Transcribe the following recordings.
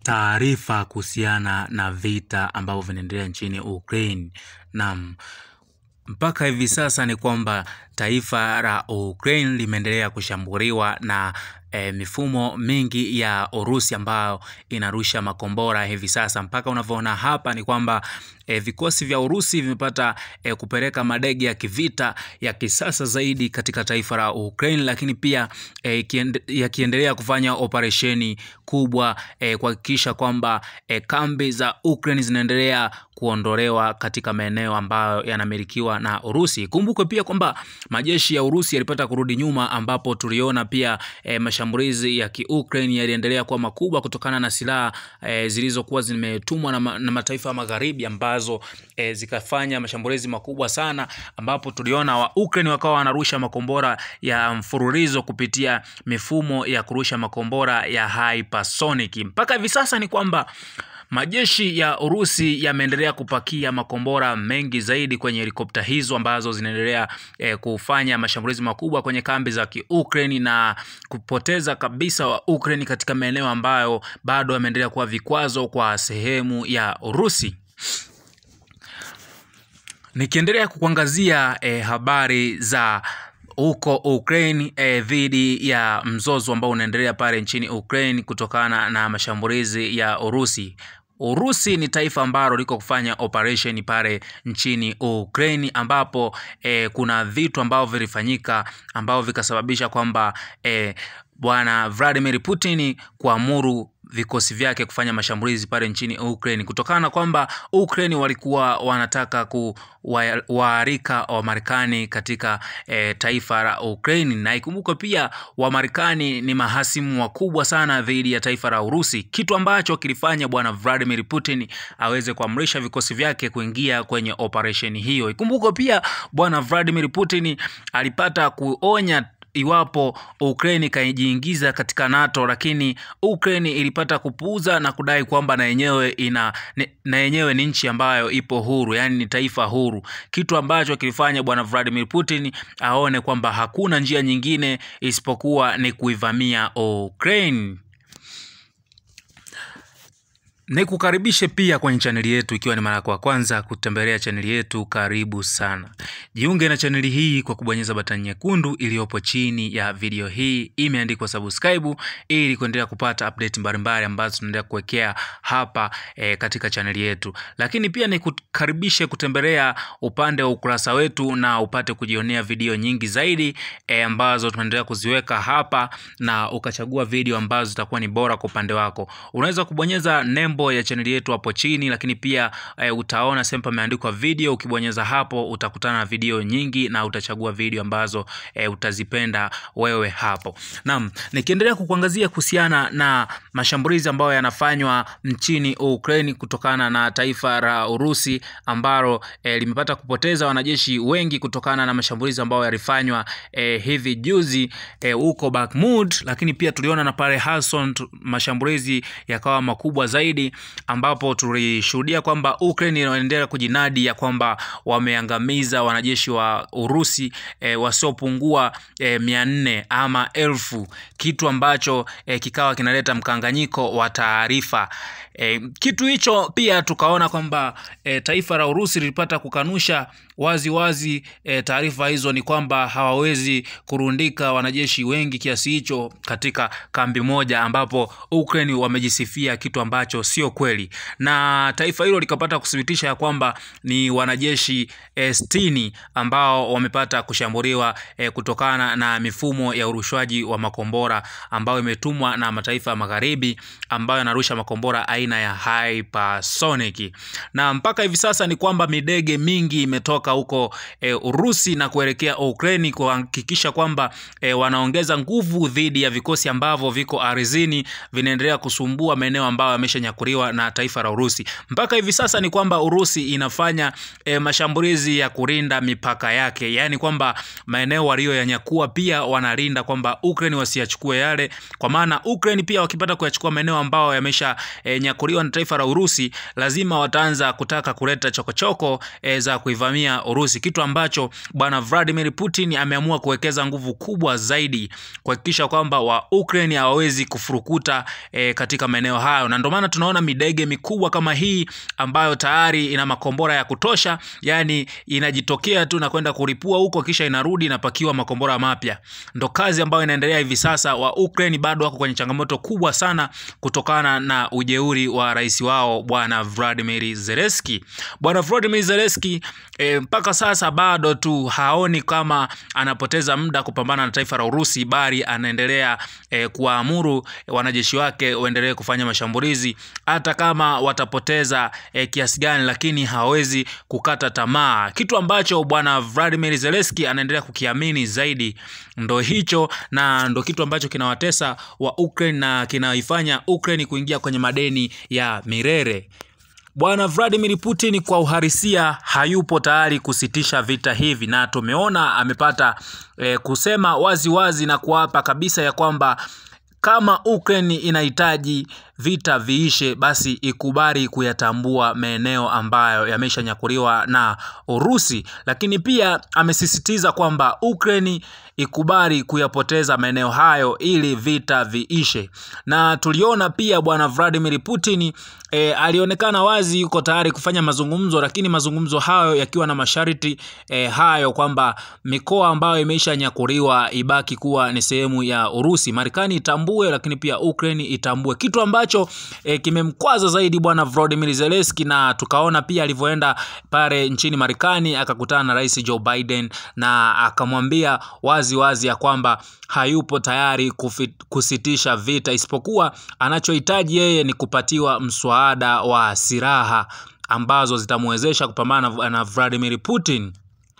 taarifa kuhusiana na vita ambavyo vinaendelea nchini Ukraine. Naam, mpaka hivi sasa ni kwamba taifa la Ukraine limeendelea kushambuliwa na e, mifumo mingi ya Urusi ambayo inarusha makombora hivi sasa. Mpaka unavyoona hapa ni kwamba e, vikosi vya Urusi vimepata e, kupeleka madege ya kivita ya kisasa zaidi katika taifa la Ukraine, lakini pia e, yakiendelea kufanya operesheni kubwa e, kuhakikisha kwamba e, kambi za Ukraine zinaendelea kuondolewa katika maeneo ambayo yanamilikiwa na Urusi. Kumbukwe pia kwamba majeshi ya Urusi yalipata kurudi nyuma, ambapo tuliona pia e, mashambulizi ya kiukraine yaliendelea kuwa makubwa kutokana na silaha e, zilizokuwa zimetumwa na, ma, na mataifa ya magharibi ambazo e, zikafanya mashambulizi makubwa sana, ambapo tuliona wa Ukraine wakawa wanarusha makombora ya mfululizo kupitia mifumo ya kurusha makombora ya hypersonic. Mpaka hivi sasa ni kwamba majeshi ya Urusi yameendelea kupakia makombora mengi zaidi kwenye helikopta hizo ambazo zinaendelea e, kufanya mashambulizi makubwa kwenye kambi za Kiukraini na kupoteza kabisa wa Ukraine katika maeneo ambayo bado yameendelea kuwa vikwazo kwa sehemu ya Urusi. Nikiendelea kukuangazia e, habari za huko Ukraine eh, dhidi ya mzozo ambao unaendelea pale nchini Ukraine kutokana na mashambulizi ya Urusi. Urusi ni taifa ambalo liko kufanya operation pale nchini Ukraine ambapo eh, kuna vitu ambavyo vilifanyika ambavyo vikasababisha kwamba eh, bwana Vladimir Putin kuamuru vikosi vyake kufanya mashambulizi pale nchini Ukraine kutokana na kwamba Ukraine walikuwa wanataka kuwaalika Wamarekani katika e, taifa la Ukraine, na ikumbukwe pia Wamarekani ni mahasimu wakubwa sana dhidi ya taifa la Urusi, kitu ambacho kilifanya bwana Vladimir Putin aweze kuamrisha vikosi vyake kuingia kwenye operesheni hiyo. Ikumbukwe pia bwana Vladimir Putin alipata kuonya iwapo Ukraine ikajiingiza katika NATO, lakini Ukraine ilipata kupuuza na kudai kwamba na yenyewe ina na yenyewe ni nchi ambayo ipo huru, yaani ni taifa huru, kitu ambacho kilifanya bwana Vladimir Putin aone kwamba hakuna njia nyingine isipokuwa ni kuivamia Ukraine. Nikukaribishe pia kwenye chaneli yetu, ikiwa ni mara yako ya kwanza kutembelea chaneli yetu, karibu sana. Jiunge na chaneli hii kwa kubonyeza batani nyekundu iliyopo chini ya video hii, imeandikwa subscribe, ili kuendelea kupata update mbalimbali ambazo tunaendelea kuwekea hapa e, katika chaneli yetu. Lakini pia nikukaribishe kutembelea upande wa ukurasa wetu na upate kujionea video nyingi zaidi e, ambazo tunaendelea kuziweka hapa, na ukachagua video ambazo zitakuwa ni bora kwa upande wako. Unaweza kubonyeza nembo ya chaneli yetu hapo chini, lakini pia e, utaona sehemu pameandikwa video. Ukibonyeza hapo utakutana na video nyingi na utachagua video ambazo e, utazipenda wewe hapo. Naam, nikiendelea kukuangazia kuhusiana na mashambulizi ambayo yanafanywa nchini Ukraine kutokana na taifa la Urusi ambalo e, limepata kupoteza wanajeshi wengi kutokana na mashambulizi ambayo yalifanywa e, hivi juzi huko e, Bakhmut, lakini pia tuliona na pale Kherson mashambulizi yakawa makubwa zaidi ambapo tulishuhudia kwamba Ukraine inaendelea kujinadi ya kwamba wameangamiza wanajeshi wa Urusi e, wasiopungua e, mia nne ama elfu, kitu ambacho e, kikawa kinaleta mkanganyiko wa taarifa. E, kitu hicho pia tukaona kwamba e, taifa la Urusi lilipata kukanusha wazi wazi e, taarifa hizo ni kwamba hawawezi kurundika wanajeshi wengi kiasi hicho katika kambi moja, ambapo Ukraine wamejisifia kitu ambacho sio kweli, na taifa hilo likapata kuthibitisha ya kwamba ni wanajeshi e, sitini ambao wamepata kushambuliwa e, kutokana na mifumo ya urushwaji wa makombora ambayo imetumwa na mataifa ya magharibi ambayo yanarusha makombora aina ya hypersonic, na mpaka hivi sasa ni kwamba midege mingi imetoka huko e, Urusi na kuelekea Ukraine kuhakikisha kwamba e, wanaongeza nguvu dhidi ya vikosi ambavyo viko ardhini vinaendelea kusumbua maeneo ambayo yameshanyakuliwa imenyakuliwa na taifa la Urusi. Mpaka hivi sasa ni kwamba Urusi inafanya e, mashambulizi ya kulinda mipaka yake, yaani kwamba maeneo waliyoyanyakua pia wanalinda kwamba Ukraine wasiyachukue yale, kwa maana Ukraine pia wakipata kuyachukua maeneo ambayo yamesha e, nyakuliwa na taifa la Urusi, lazima wataanza kutaka kuleta chokochoko e, za kuivamia Urusi, kitu ambacho bwana Vladimir Putin ameamua kuwekeza nguvu kubwa zaidi kuhakikisha kwamba wa Ukraine hawawezi kufurukuta e, katika maeneo hayo, na ndio maana tunaona midege mikubwa kama hii ambayo tayari ina makombora ya kutosha, yani inajitokea tu na kwenda kulipua huko, kisha inarudi inapakiwa makombora mapya. Ndo kazi ambayo inaendelea hivi sasa. Wa Ukraine bado wako kwenye changamoto kubwa sana kutokana na ujeuri wa rais wao bwana Vladimir Zelensky. Bwana Vladimir Zelensky e, mpaka sasa bado tu haoni kama anapoteza muda kupambana na taifa la Urusi, bali anaendelea e, kuwaamuru wanajeshi wake waendelee kufanya mashambulizi hata kama watapoteza e, kiasi gani, lakini hawezi kukata tamaa, kitu ambacho bwana Vladimir Zelensky anaendelea kukiamini zaidi. Ndo hicho na ndo kitu ambacho kinawatesa wa Ukraine na kinaifanya Ukraine kuingia kwenye madeni ya milele. Bwana Vladimir Putin kwa uhalisia hayupo tayari kusitisha vita hivi, na tumeona amepata e, kusema wazi wazi na kuapa kabisa ya kwamba kama Ukraine inahitaji vita viishe, basi ikubali kuyatambua maeneo ambayo yameshanyakuliwa na Urusi, lakini pia amesisitiza kwamba Ukraine ikubali kuyapoteza maeneo hayo ili vita viishe. Na tuliona pia bwana Vladimir Putin e, alionekana wazi yuko tayari kufanya mazungumzo, lakini mazungumzo hayo yakiwa na masharti e, hayo kwamba mikoa ambayo imeisha nyakuliwa ibaki kuwa ni sehemu ya Urusi, Marekani itambue, lakini pia Ukraine itambue, kitu ambacho e, kimemkwaza zaidi bwana Volodymyr Zelensky, na tukaona pia alivyoenda pale nchini Marekani akakutana na Rais Joe Biden na akamwambia wazi wazi ya kwamba hayupo tayari kufit, kusitisha vita isipokuwa anachohitaji yeye ni kupatiwa mswada wa silaha ambazo zitamwezesha kupambana na Vladimir Putin.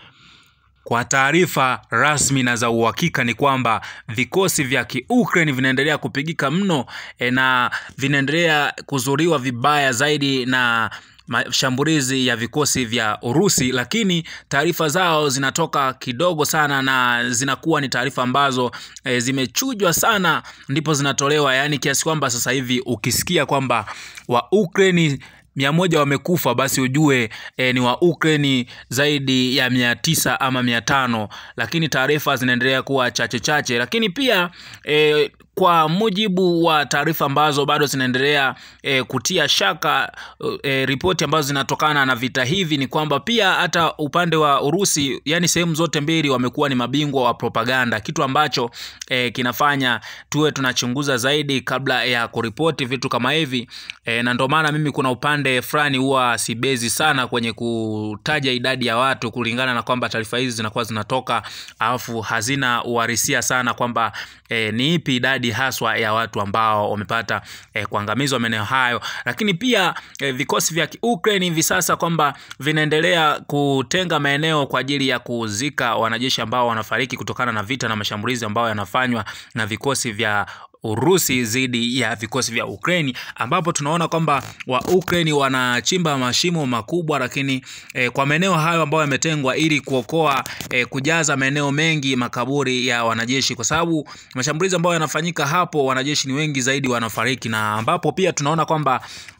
Kwa taarifa rasmi na za uhakika ni kwamba vikosi vya Kiukraine vinaendelea kupigika mno e, na vinaendelea kuzuriwa vibaya zaidi na mashambulizi ya vikosi vya Urusi, lakini taarifa zao zinatoka kidogo sana na zinakuwa ni taarifa ambazo e, zimechujwa sana, ndipo zinatolewa, yaani kiasi kwamba sasa hivi ukisikia kwamba wa Ukraine mia moja wamekufa basi ujue e, ni wa Ukraine zaidi ya mia tisa ama mia tano lakini taarifa zinaendelea kuwa chache chache, lakini pia e, kwa mujibu wa taarifa ambazo bado zinaendelea e, kutia shaka e, ripoti ambazo zinatokana na vita hivi ni kwamba pia hata upande wa Urusi, yani sehemu zote mbili wamekuwa ni mabingwa wa propaganda, kitu ambacho e, kinafanya tuwe tunachunguza zaidi kabla ya kuripoti vitu kama hivi e, na ndio maana mimi kuna upande fulani huwa sibezi sana kwenye kutaja idadi ya watu kulingana na kwamba taarifa hizi zinakuwa zinatoka alafu hazina uhalisia sana kwamba e, ni ipi idadi haswa ya watu ambao wamepata e, kuangamizwa maeneo hayo, lakini pia e, vikosi vya Ukraine hivi sasa kwamba vinaendelea kutenga maeneo kwa ajili ya kuzika wanajeshi ambao wanafariki kutokana na vita na mashambulizi ambayo yanafanywa na vikosi vya Urusi dhidi ya vikosi vya Ukraini ambapo tunaona kwamba wa Ukraini wanachimba mashimo makubwa, lakini eh, kwa maeneo hayo ambayo yametengwa ili kuokoa eh, kujaza maeneo mengi makaburi ya wanajeshi, kwa sababu mashambulizi ambayo yanafanyika hapo wanajeshi ni wengi zaidi wanafariki, na ambapo pia tunaona kwamba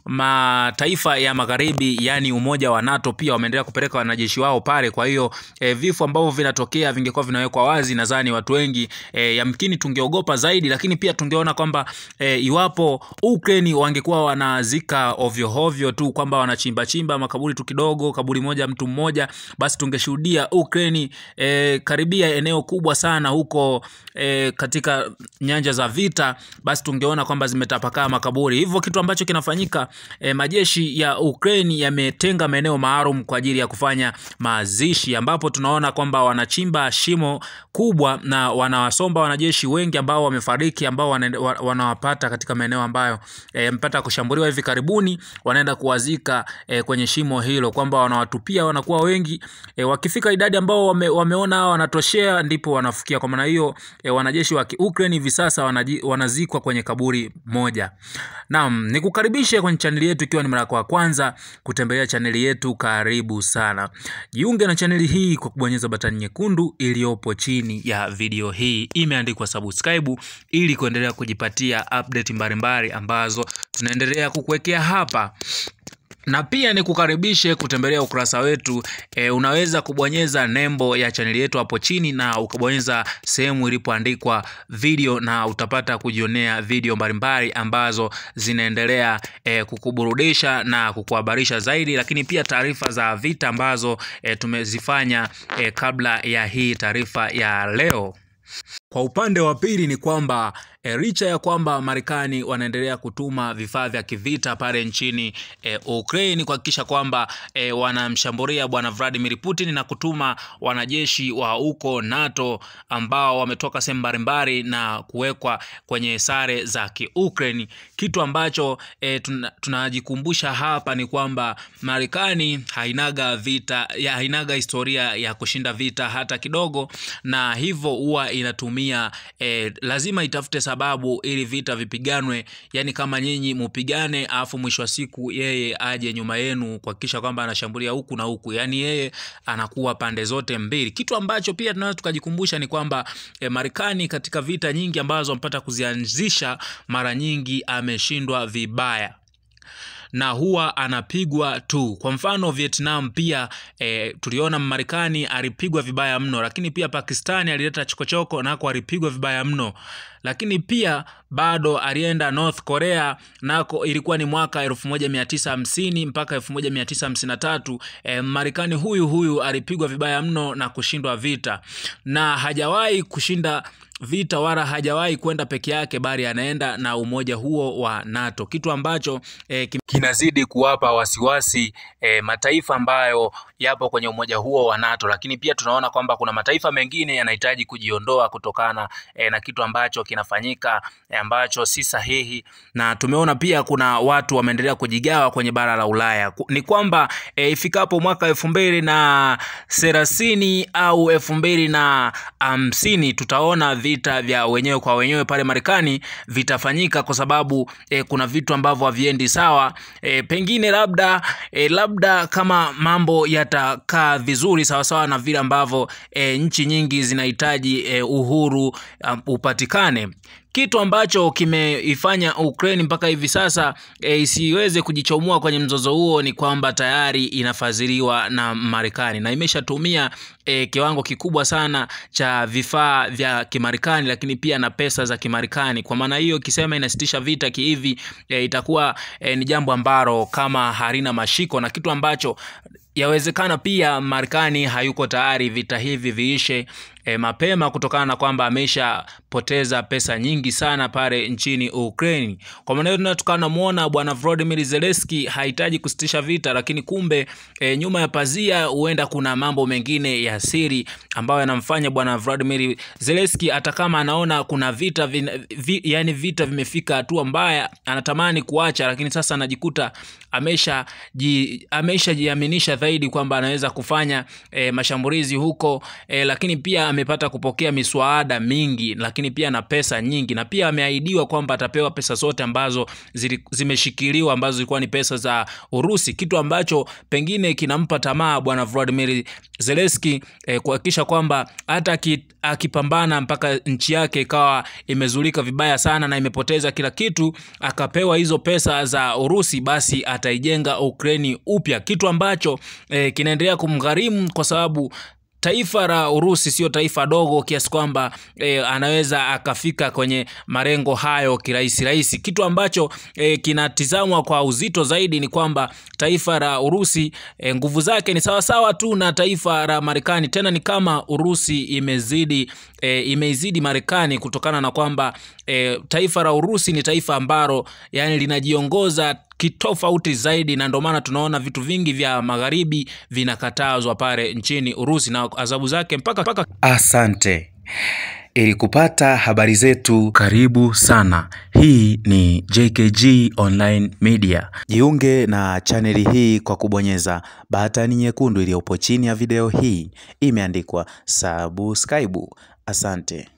mataifa ya magharibi yani umoja wa NATO pia wameendelea kupeleka wanajeshi wao pale. Kwa hiyo e, vifo ambavyo vinatokea vingekuwa vinawekwa wazi, nadhani watu wengi e, yamkini tungeogopa zaidi, lakini pia tungeona kwamba e, iwapo Ukraine wangekuwa wanazika ovyo ovyo tu kwamba wanachimba chimba makaburi tu kidogo, kaburi moja mtu mmoja, basi tungeshuhudia Ukraine e, karibia eneo kubwa sana huko e, katika nyanja za vita, basi tungeona kwamba zimetapakaa makaburi. Hivyo kitu ambacho kinafanyika E, majeshi ya Ukraine yametenga maeneo maalum kwa ajili ya kufanya mazishi, ambapo tunaona kwamba wanachimba shimo kubwa na wanawasomba wanajeshi wengi ambao wamefariki, ambao wanaende- wa- wanawapata katika maeneo ambayo eh, yamepata kushambuliwa hivi karibuni, wanaenda kuwazika eh, kwenye shimo hilo, kwamba wanawatupia wanakuwa wengi eh, wakifika idadi ambao wame, wameona hao wanatoshea, ndipo wanafikia. Kwa maana hiyo eh, wanajeshi wa Ukraine hivi sasa wanaji, wanazikwa kwenye kaburi moja. Naam, nikukaribishe kwenye chaneli yetu ikiwa ni mara yako ya kwanza kutembelea chaneli yetu, karibu sana. Jiunge na chaneli hii kwa kubonyeza batani nyekundu iliyopo chini ya video hii, imeandikwa subscribe, ili kuendelea kujipatia update mbalimbali ambazo tunaendelea kukuwekea hapa na pia nikukaribishe kutembelea ukurasa wetu e, unaweza kubonyeza nembo ya chaneli yetu hapo chini na ukabonyeza sehemu ilipoandikwa video na utapata kujionea video mbalimbali ambazo zinaendelea e, kukuburudisha na kukuhabarisha zaidi, lakini pia taarifa za vita ambazo e, tumezifanya e, kabla ya hii taarifa ya leo. Kwa upande wa pili ni kwamba e, licha ya kwamba Marekani wanaendelea kutuma vifaa vya kivita pale nchini e, Ukraine kuhakikisha kwamba e, wanamshambulia bwana Vladimir Putin na kutuma wanajeshi wa huko NATO ambao wametoka sehemu mbalimbali na kuwekwa kwenye sare za Kiukraine, kitu ambacho e, tuna- tunajikumbusha hapa ni kwamba Marekani hainaga vita ya, hainaga historia ya kushinda vita hata kidogo, na hivyo huwa inatumia e, lazima itafute sababu ili vita vipiganwe, yani kama nyinyi mupigane, alafu mwisho wa siku yeye aje nyuma yenu kuhakikisha kwamba anashambulia huku na huku, yani yeye anakuwa pande zote mbili, kitu ambacho pia tunaweza tukajikumbusha ni kwamba e, Marekani katika vita nyingi ambazo amepata kuzianzisha mara nyingi ameshindwa vibaya na huwa anapigwa tu. Kwa mfano Vietnam pia e, tuliona Marekani alipigwa vibaya mno, lakini pia Pakistani alileta chokochoko nako alipigwa vibaya mno, lakini pia bado alienda North Korea nako ilikuwa ni mwaka 1950 mpaka 1953. E, Marekani huyu huyu alipigwa vibaya mno na kushindwa vita na hajawahi kushinda vita wala hajawahi kwenda peke yake, bali anaenda na umoja huo wa NATO, kitu ambacho eh, kim- kinazidi kuwapa wasiwasi eh, mataifa ambayo yapo kwenye umoja huo wa NATO. Lakini pia tunaona kwamba kuna mataifa mengine yanahitaji kujiondoa kutokana eh, na kitu ambacho kinafanyika eh, ambacho si sahihi, na tumeona pia kuna watu wameendelea kujigawa kwenye bara la Ulaya. Ku- Ni kwamba eh, ifikapo mwaka elfu mbili na thelathini au elfu mbili na hamsini tutaona vita vya wenyewe kwa wenyewe pale Marekani vitafanyika kwa sababu eh, kuna vitu ambavyo haviendi sawa eh, pengine labda eh, labda kama mambo yatakaa vizuri sawasawa na vile ambavyo eh, nchi nyingi zinahitaji eh, uhuru um, upatikane kitu ambacho kimeifanya Ukraine mpaka hivi sasa e, isiweze kujichomoa kwenye mzozo huo ni kwamba tayari inafadhiliwa na Marekani na imeshatumia e, kiwango kikubwa sana cha vifaa vya Kimarekani, lakini pia na pesa za Kimarekani. Kwa maana hiyo, ikisema inasitisha vita kihivi, e, itakuwa e, ni jambo ambalo kama halina mashiko na kitu ambacho yawezekana pia Marekani hayuko tayari vita hivi viishe e, mapema kutokana na kwamba ameshapoteza pesa nyingi sana pale nchini Ukraine. Kwa maana hiyo tunaweza tukanamwona bwana Volodymyr Zelensky hahitaji kusitisha vita, lakini kumbe e, nyuma ya pazia huenda kuna mambo mengine ya siri ambayo yanamfanya bwana Volodymyr Zelensky hata kama anaona kuna vita vin, vi, yani vita vimefika hatua mbaya, anatamani kuacha, lakini sasa anajikuta amesha ji, ameshajiaminisha zaidi kwamba anaweza kufanya e, mashambulizi huko e, lakini pia amepata kupokea miswada mingi, lakini pia na pesa nyingi, na pia ameahidiwa kwamba atapewa pesa zote ambazo zili, zimeshikiliwa ambazo zilikuwa ni pesa za Urusi, kitu ambacho pengine kinampa tamaa bwana Volodymyr Zelensky e, kuhakikisha kwamba hata aki- akipambana mpaka nchi yake ikawa imezulika vibaya sana na imepoteza kila kitu, akapewa hizo pesa za Urusi, basi ataijenga Ukraini upya, kitu ambacho e, kinaendelea kumgharimu kwa sababu taifa la Urusi sio taifa dogo kiasi kwamba e, anaweza akafika kwenye malengo hayo kirahisi rahisi. Kitu ambacho e, kinatizamwa kwa uzito zaidi ni kwamba taifa la Urusi e, nguvu zake ni sawasawa tu na taifa la Marekani, tena ni kama Urusi imezidi e, imeizidi Marekani kutokana na kwamba e, taifa la Urusi ni taifa ambalo yani linajiongoza kitofauti zaidi, na ndio maana tunaona vitu vingi vya magharibi vinakatazwa pale nchini Urusi na adhabu zake mpaka mpaka. Asante. Ili kupata habari zetu, karibu sana. Hii ni JKG Online Media. Jiunge na chaneli hii kwa kubonyeza batani nyekundu iliyopo chini ya video hii, imeandikwa subscribe. Asante.